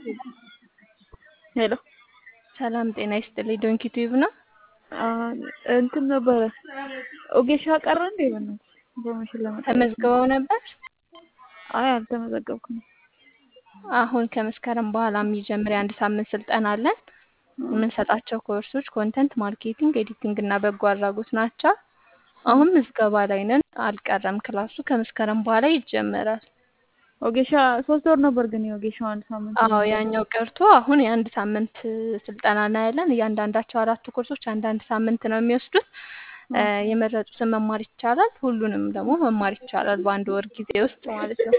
ሄሎ ሰላም ጤና ይስጥልኝ። ዶንኪ ቲዩብ ነው። እንትን ነበረ ኦጌሻ ቀረ እንዴ? በእናትሽ ኢንፎርሜሽን ለመጠየቅ ተመዝግበው ነበር። አይ አልተመዘገብኩም። አሁን ከመስከረም በኋላ የሚጀምር የአንድ ሳምንት ስልጠና አለን። የምንሰጣቸው ኮርሶች ኮንተንት ማርኬቲንግ፣ ኤዲቲንግ እና በጎ አድራጎት ናቸው። አሁን ምዝገባ ላይ ነን። አልቀረም ክላሱ ከመስከረም በኋላ ይጀመራል። ኦጌሻ ሶስት ወር ነበር ግን የኦጌሻው አንድ ሳምንት አዎ ያኛው ቀርቶ አሁን የአንድ ሳምንት ስልጠና እናያለን። እያንዳንዳቸው አራቱ ኮርሶች አንዳንድ ሳምንት ነው የሚወስዱት። የመረጡትን መማር ይቻላል። ሁሉንም ደግሞ መማር ይቻላል በአንድ ወር ጊዜ ውስጥ ማለት ነው።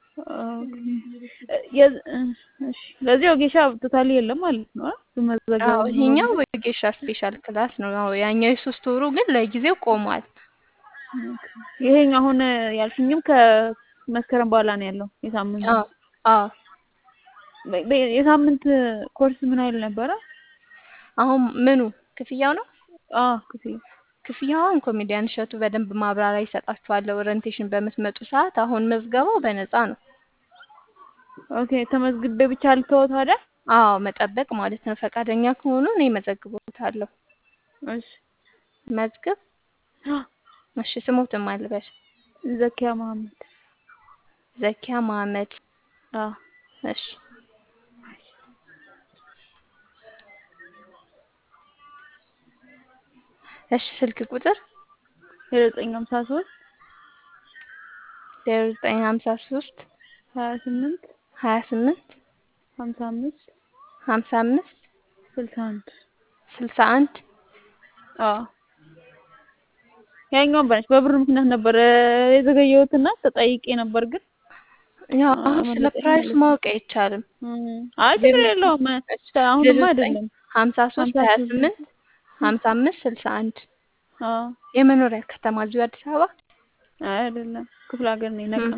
ለዚህ ኦጌሻ ቶታሊ የለም ማለት ነው። አዎ ይሄኛው ወጌሻ ስፔሻል ክላስ ነው። አዎ ያኛው የሶስት ወሩ ግን ለጊዜው ቆሟል። ይሄኛው አሁን ያልሽኝም ከመስከረም በኋላ ነው ያለው የሳምንት አዎ አዎ የሳምንት ኮርስ ምን አይል ነበረ? አሁን ምኑ ክፍያው ነው? አዎ ክፍያ ክፍያውን ኮሜዲያን እሸቱ በደንብ ማብራሪያ ይሰጣችኋል ኦሪንቴሽን በምትመጡ ሰዓት። አሁን መዝገባው በነፃ ነው። ኦኬ ተመዝግቤ ብቻ ልተወው ታዲያ? አዎ መጠበቅ ማለት ነው። ፈቃደኛ ከሆኑ እኔ መዘግቦታለሁ። እሺ መዝግብ። እሺ ስሞትም አልበል። ዘኪያ መሀመድ። ዘኪያ መሀመድ። አዎ እሺ እሺ ስልክ ቁጥር ዜሮ ዘጠኝ ሀምሳ ሶስት ዜሮ ዘጠኝ ሀምሳ ሶስት ሀያ ስምንት ሀያ ስምንት ሀምሳ አምስት ሀምሳ አምስት ስልሳ አንድ ስልሳ አንድ አዎ ያኛውን በነች በብር ምክንያት ነበር የዘገየሁትና ተጠይቄ ነበር ግን ያው አሁን ስለ ፕራይስ ማወቅ አይቻልም። አይ ችግር የለውም። አሁንማ አይደለም ሀምሳ ሶስት ሀያ ስምንት ሀምሳ አምስት ስልሳ አንድ አዎ የመኖሪያ ከተማ እዚሁ አዲስ አበባ አይ አይደለም ክፍለ ሀገር ነው ነቀ